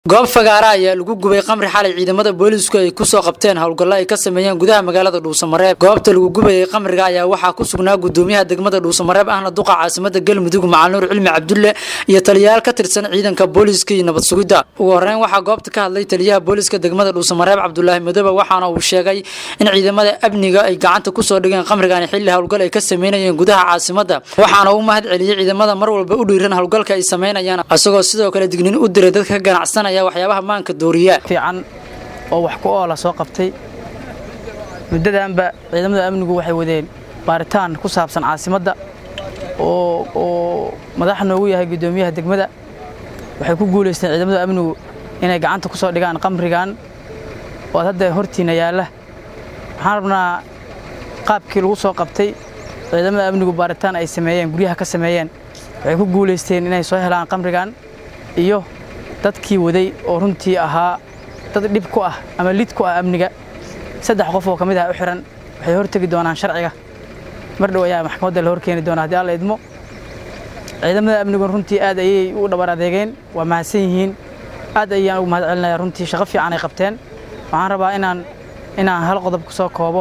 goob fagaara ayaa lagu gubay qamri xalay ciidamada boolisku ay kusoo qabteen howlgallo ay ka sameeyeen gudaha magaalada dhuusamareeb goobta lagu gubayay qamriga ayaa waxaa ku sugnaa gudoomiyaha degmada dhuusamareeb ahna duqa caasimada galmudug macanuur cilmi cabdulle iyo taliyayaal ka tirsan ciidanka booliska iyo nabad sugidda ugu horeyn waxaa goobta ka hadlay taliyaha booliska degmada dhuusamareeb cabdulaahi madoobe waxaana uu sheegay in ciidamada amniga ay gacanta kusoo dhigeen qamrigaani xilli howlgal ay ka sameynayeen gudaha caasimada waxaana uu mahad celiyey ciidamada mar walba u dhiiran howlgalka ay sameynayaan isagoo sidoo kale dignin u diray dadka ka ganacsanaya waxyaabaha maanka dooriya fiican oo wax ku oola soo qabtay muddadanba ciidamada amnigu waxay wadeen baaritaan ku saabsan caasimadda oo oo madax noogu yahay guddoomiyaha degmada waxay ku guulaysteen ciidamada amnigu inay gacanta ku soo dhigaan qamrigan oo ad hadda hortiina yaalla waxaan rabnaa qaabkii lagu soo qabtay ciidamada amnigu baaritaan ay sameeyeen guryaha ka sameeyeen waxay ku guulaysteen inay soo helaan qamrigan iyo dadkii waday oo runtii ahaa dad dhib ku ah ama lid ku ah amniga saddex qof oo ka mid ah u xiran waxay hortegi doonaan sharciga mar dhow ayaa maxkamadda la horkeeni doonaa haddii alla idmo ciidamada amnigun runtii aad ayay u dhabar adeegeen waa mahadsan yihiin aad ayaan ugu mahad celinayaa runtii shaqo fiican ay qabteen waxaan rabaa inaan inaan hal qodob ku soo koobo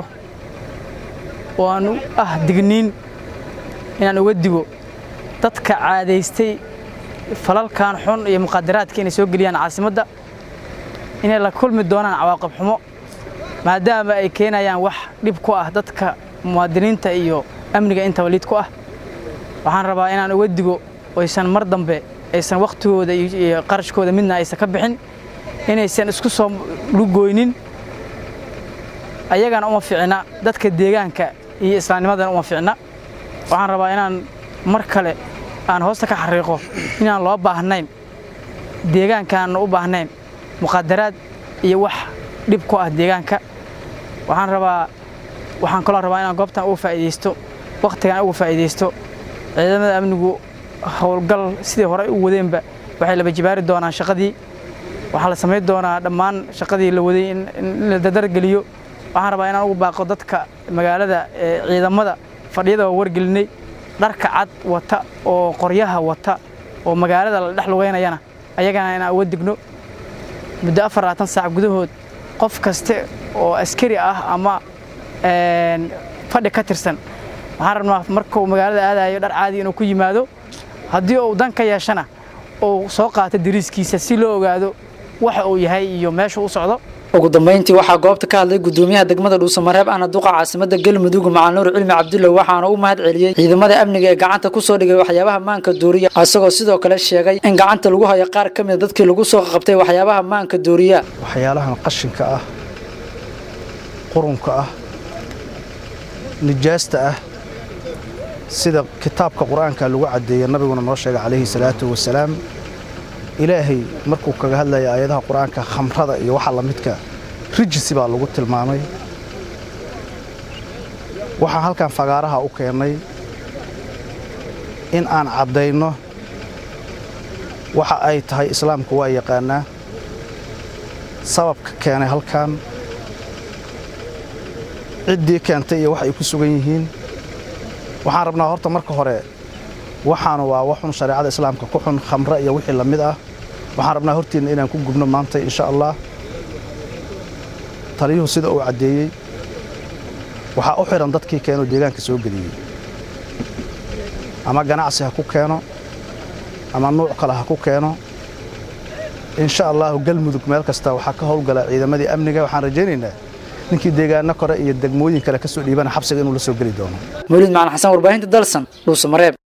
oo aan ah digniin inaan uga digo dadka caadaystay falalkan xun iyo muqadaraadka inay soo geliyaan caasimadda inay la kulmi doonaan cawaaqib xumo maadaama ay keenayaan wax dhib ku ah dadka muwaadiniinta iyo amniga intaba lid ku ah waxaan rabaa inaan uga digo aysan mar dambe aysan wakhtigooda iyo qarashkooda midna aysan ka bixin inaysan isku soo lugoynin ayagana uma ficna dadka deegaanka iyo islaamnimadana uma ficna waxaan rabaa inaan mar kale aan hoosta ka xariiqo inaan loo baahnayn deegaankaanna u baahnayn muqadaraad iyo wax dhib ku ah deegaanka waxaan rabaa waxaan kaloo rabaa inaan goobtan uga faa'iidaysto wakhtigan uga faa'iidaysto ciidamada amnigu howlgal sidii hore u wadeenba waxay laba jibaari doonaan shaqadii waxaa la samayn doonaa dhammaan shaqadii la waday in la dadargeliyo waxaan rabaa inaan ugu baaqo dadka magaalada ciidamada fadhiyada waa wargelinay dharka cad wata oo qoryaha wata oo magaalada la dhex lugeynayana ayagana inaan uga digno muddo afar labaatan saac gudahood qof kaste oo askari ah ama fadhi ka tirsan waxaan rabnaa markuu magaalada aadayo dhar caadi inuu ku yimaado haddii uu dan ka yeeshana uu soo qaato dariiskiisa si loo ogaado waxa uu yahay iyo meesha u socdo ugu dambeyntii waxaa goobta ka hadlay gudoomiyaha degmada dhuusamareeb ahna duqa caasimada galmudug macanuur cilmi cabdulle waxaana u mahad celiyey ciidamada amniga ee gacanta kusoo dhigay waxyaabaha maanka dooriya isagoo sidoo kale sheegay in gacanta lagu hayo qaar ka mida dadkii lagu soo qabtay waxyaabaha maanka dooriya waxyaalahan qashinka ah qurunka ah nijaasta ah sida kitaabka qur-aanka lagu caddeeyey nabiguna noo sheegay calayhi salaatu wasalaam ilaahay markuu kaga hadlaya aayadaha qur-aanka khamrada iyo waxa lamidka rijisi baa lagu tilmaamay waxaan halkan fagaaraha u keennay in aan caddayno waxa ay tahay islaamku waa yaqaanaa sababka keenay halkan ciddii keentay iyo wax ay ku sugan yihiin waxaan rabnaa horta marka hore waxaanu waa waxun shareecada islaamka ku xun khamre iyo wixii la mid ah waxaan rabnaa hortiinna inaan ku gubno maanta insha allah taliyuhu sida uu caddeeyey waxaa u xidhan dadkii keenoo deegaanka soo geliyey ama ganacsi ha ku keeno ama nuuc kale ha ku keeno insha allahu galmudug meel kasta waxaa ka howlgala ciidamadii amniga waxaan rajaynaynaa ninkii deegaano kore iyo degmooyin kale ka soo dhiibana xabsiga inuu la soo geli doono mawlid macalin xasan warbaahinta dalsan dhuusamareeb